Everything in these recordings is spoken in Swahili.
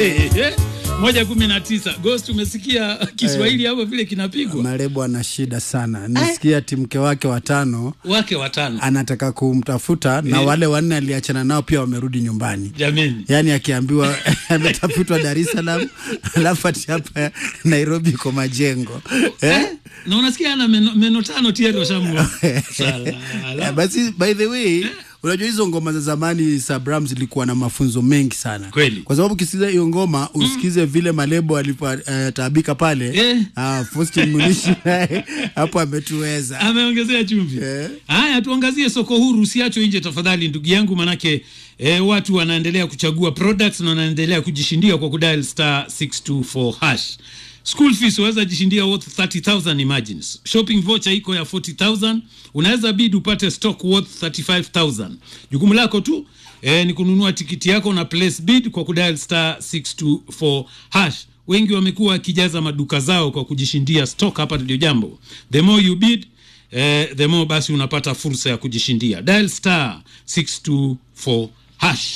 moja kumi na tisa Ghost, umesikia Kiswahili hapo vile kinapigwa? Marebo ana shida sana. Nasikia ati mke wake watano Wake watano anataka kumtafuta na Eh. wale wanne aliachana nao pia wamerudi nyumbani. jameni. Yaani akiambiwa ametafutwa Dar es Salaam alafu ati hapa Nairobi iko majengo eh? Na unasikia ana meno, meno tano tayari washamua. Eh, Salala. Basi by the way unajua hizo ngoma za zamani Sabram zilikuwa na mafunzo mengi sana Kweli. kwa sababu ukisikiza hiyo ngoma usikize vile Malebo alipotaabika pale Eh. ah, Faustin Munishi naye hapo ametuweza Ameongezea chumvi. Eh. Haya, tuangazie soko huru, usiachwe nje tafadhali, ndugu yangu, manake eh, watu wanaendelea kuchagua products na wanaendelea kujishindia kwa kudial star 624 hash. School fees waweza jishindia worth 30000 imagines. Shopping voucher iko ya 40000 unaweza bid upate stock worth 35000 Jukumu lako tu eh, ni kununua tikiti yako na place bid kwa kudial star 624 hash. Wengi wamekuwa wakijaza maduka zao kwa kujishindia stock hapa ndio jambo. The more you bid eh, the more basi unapata fursa ya kujishindia. Dial star 624 hash.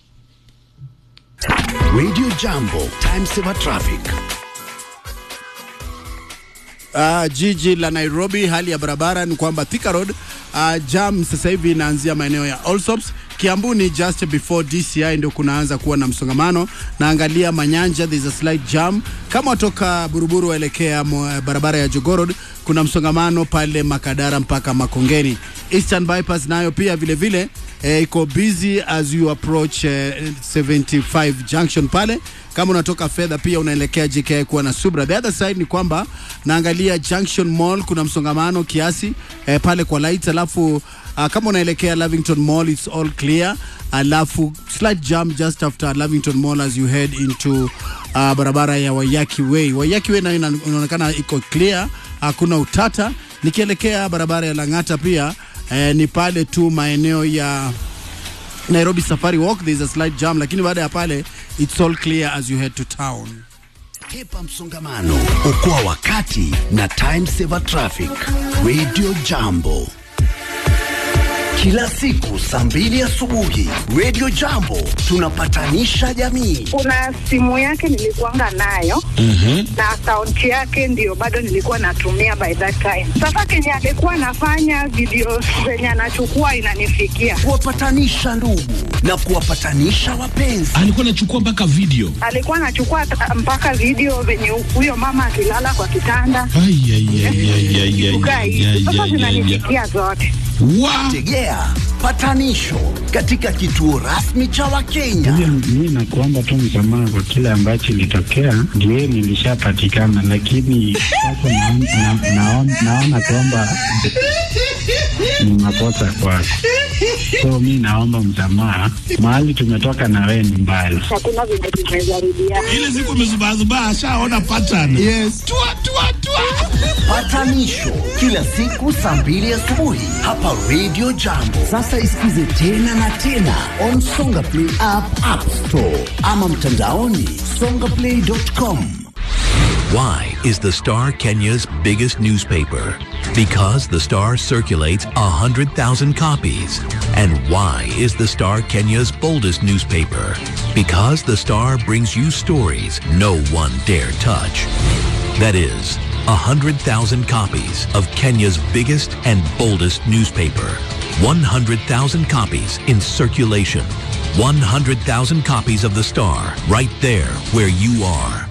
Radio Jambo, time saver traffic. Uh, jiji la Nairobi, hali ya barabara ni kwamba Thika Road uh, jam sasa hivi inaanzia maeneo ya Allsops. Kiambuni just before DCI ndio kunaanza kuwa na msongamano, na angalia Manyanja, there is a slight jam. Kama watoka Buruburu waelekea mo- barabara ya Jogoo Road, kuna msongamano pale Makadara mpaka Makongeni. Eastern Bypass nayo pia vile vile eh, iko busy as you approach eh, 75 junction pale kama unatoka fedha pia unaelekea JKI kuwa na subra. The other side ni kwamba naangalia Junction Mall kuna msongamano kiasi eh, pale kwa lights, alafu uh, kama unaelekea Lavington Mall it's all clear, alafu slight jam just after Lavington Mall as you head into uh, barabara ya Waiyaki Way. Waiyaki Way nayo ina- inaonekana iko clear, hakuna utata. Nikielekea barabara ya Lang'ata pia eh, ni pale tu maeneo ya Nairobi Safari Walk there is a slight jam, lakini baada ya pale it's all clear as you head to town. Kepa msongamano, okoa wakati na time saver traffic. Radio Jambo. Kila siku saa mbili asubuhi Radio Jambo tunapatanisha jamii. kuna simu yake nilikuanga nayo na akaunti yake ndio bado nilikuwa natumia by that time. Sasa kenye alikuwa anafanya video zenye anachukua inanifikia, Kuwapatanisha ndugu na kuwapatanisha wapenzi. alikuwa anachukua mpaka video alikuwa anachukua ta- mpaka video venye huyo mama akilala kwa kitanda Ai, ai, ai, ai, ai, ai, kukaa ai, hivi. ai, Sasa ai, ai, ai. zinanifikia zote. Wa- Tegea patanisho katika kituo rasmi cha Wakenya. Mi nakuomba tu msamaha kwa kile ambacho ilitokea, ndio nilishapatikana, lakini sasa naon- na- naon- naona kwamba ni makosa kwako, so mi naomba msamaha. Mahali tumetoka na wewe ni mbali. Hakuna venye tumejaribiana. ile siku amezubazubaa ashaona pattern yes. tua, tua, tua. Patanisho kila siku saa mbili asubuhi hapa Radio Jambo. Sasa isikize tena na tena on Songa Play app, App Store ama mtandaoni songaplay.com. Why is the Star Kenya's biggest newspaper? Because the Star circulates 100,000 copies. And why is the Star Kenya's boldest newspaper? Because the Star brings you stories no one dare touch. That is, 100,000 copies of Kenya's biggest and boldest newspaper. 100,000 copies in circulation. 100,000 copies of the Star right there where you are.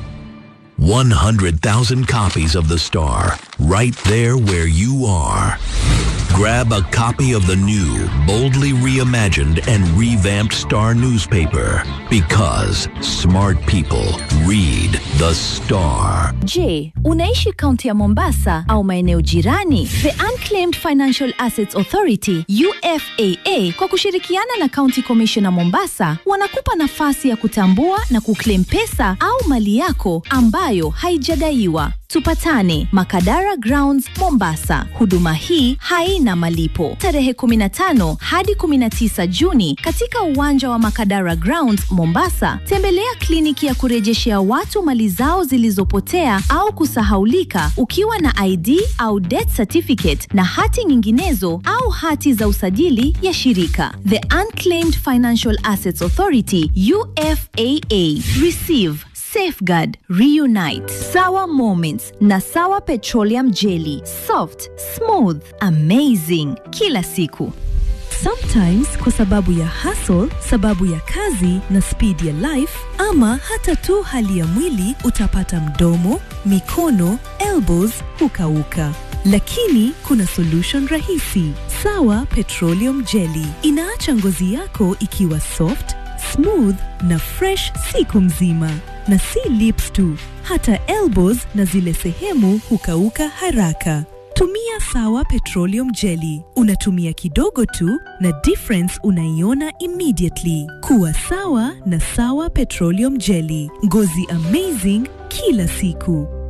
100,000 copies of The Star, right there where you are. Grab a copy of the new, boldly reimagined and revamped Star newspaper because smart people read The Star. Je, unaishi kaunti ya Mombasa au maeneo jirani? The Unclaimed Financial Assets Authority UFAA kwa kushirikiana na County Commissioner Mombasa wanakupa nafasi ya kutambua na kuclaim pesa au mali yako ambayo haijadaiwa. Tupatane Makadara Grounds Mombasa. Huduma hii haina malipo. Tarehe 15 hadi 19 Juni katika uwanja wa Makadara Grounds Mombasa, tembelea kliniki ya kurejeshea watu mali zao zilizopotea au kusahaulika ukiwa na ID au death certificate na hati nyinginezo au hati za usajili ya shirika. The Unclaimed Financial Assets Authority UFAA. Receive Safeguard, Reunite, Sawa Moments na Sawa Petroleum Jelly. Soft, smooth, amazing kila siku. Sometimes kwa sababu ya hustle, sababu ya kazi na speed ya life ama hata tu hali ya mwili utapata mdomo, mikono, elbows hukauka. Lakini kuna solution rahisi. Sawa Petroleum Jelly inaacha ngozi yako ikiwa soft, smooth na fresh siku mzima. Na si lips tu, hata elbows na zile sehemu hukauka haraka. Tumia Sawa Petroleum Jelly. Unatumia kidogo tu na difference unaiona immediately. Kuwa sawa na Sawa Petroleum Jelly. Ngozi amazing kila siku.